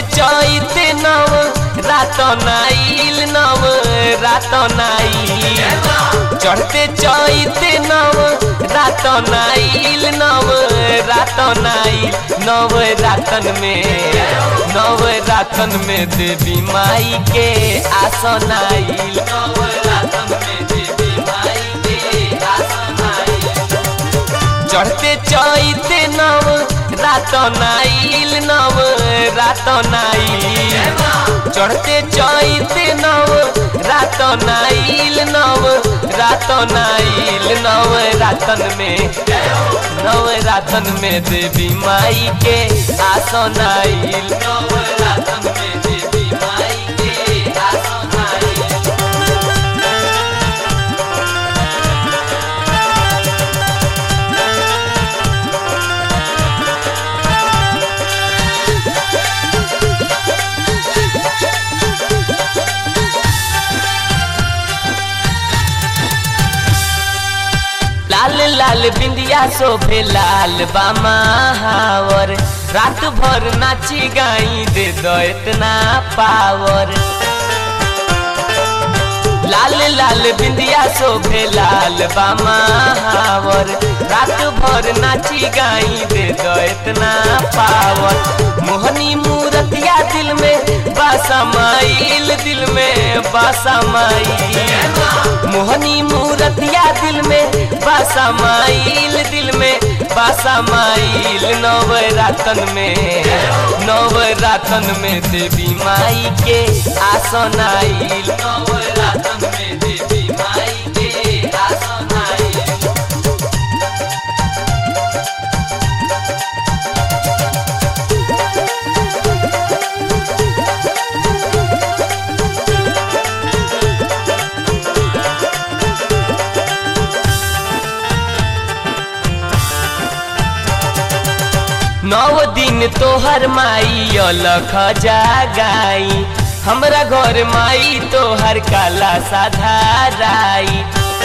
चैत नव रात नाइल नव रात नाइल चढ़ते चैत नव रात नाइल नव रात नाइल नव रातन में नव रातन में देवी माई के आसन आइल नव रातन में देवी माई के आसन आइल चढ़ते चैत नव रात नाइल नव रात नाइल चढ़ते चैत नव रात नाइल नव रात नाइल नव रातन में नव रातन में देवी माई के आसन आइल नव रातन में देवी माई के आसन आइल लाल लाल बिंदिया शोभे लाल बामा हावर रात भर नाची गाई दे दो इतना पावर लाल लाल बिंदिया शोभे लाल बामा हावर रात भर नाची गाई दे दो इतना पावर मोहनी मूरतिया दिल में बासा माइल दिल में बासा माइल मोहनी मूरतिया दिल में बासा माइल दिल में बासा माइल नव रातन में नव रातन में देवी माई के आसन आइल नव रातन में देवी माई के आसन आइल नौ दिन तोहर माई अलख जागाई हमरा घर माई तोहर काला साधाराई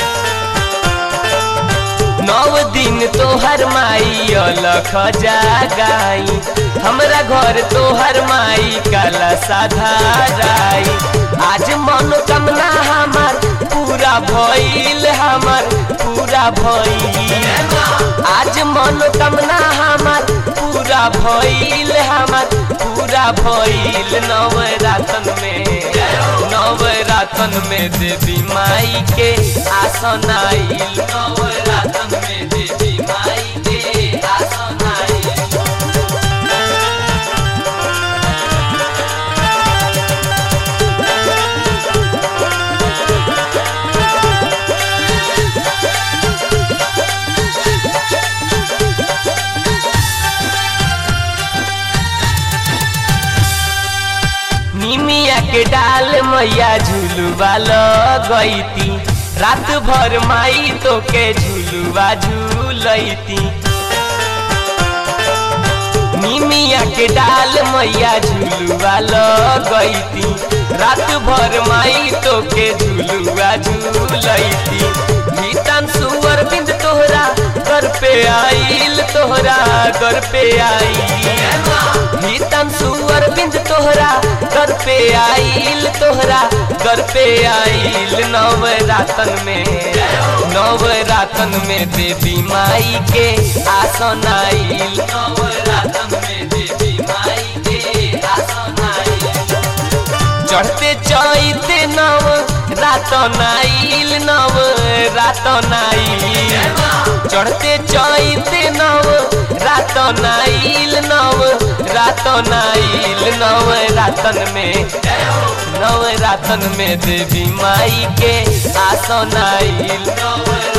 नौ दिन तोहर माई अलख जागाई हमरा घर तोहर माई काला साधाराई आज मनोकामना हमार पूरा भइल हमार पूरा भइल आज मनोकामना हमार पूरा भइल हमार पूरा भइल नव रातन में नव रातन में देवी माई के आसन आइल नव रातन में देवी माई के आसन आइल निमिया के डाल मैया झुलुआ लगैती रात भर माई तो के झुलुआ झूलैती निमिया के डाल मैया झुलुआ लगैती रात भर माई तो के झुलुआ झूलैती भीतन सुअर बिंद तोहरा घर पे आइल तोहरा घर पे आइल भीतन सुअर बिंद तोहरा घर पे आइल तोहरा घर पे आइल नव रातन में नव रातन में देवी माई के आसन आइल नव रातन में देवी माई के आसन आइल चढ़ते चैते नव रात नाइल नव रात नाइल चढ़ते चैते नव रात नाइल नव रात नाइल नव रातन में नव रातन में देवी माई के आसन आइल नव